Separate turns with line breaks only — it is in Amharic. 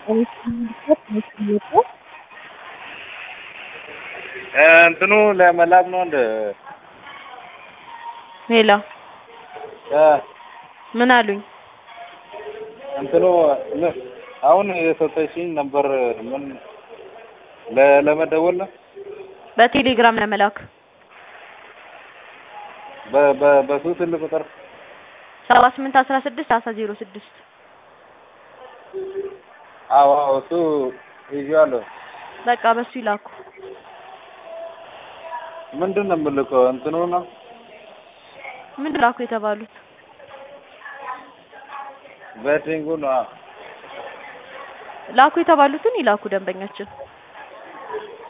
እንትኑ ለመላክ ነው እንደ
ሄሎ
እ
ምን አሉኝ?
እንትኑ ምን አሁን የሰጠሽኝ ነበር ምን ለ- ለመደወል ነው
በቴሌግራም ለመላክ
በ- በ- በሱ ስልክ ቁጥር
ሰባ ስምንት አስራ ስድስት አስራ ዜሮ ስድስት
አዎ አዎ እሱ ይዤዋለሁ።
በቃ በሱ ይላኩ።
ምንድን ነው የምልከው? እንትኑ ነው
ምንድን ላኩ የተባሉት?
ቤቲንጉ ነው።
ላኩ የተባሉትን ይላኩ ደንበኛችን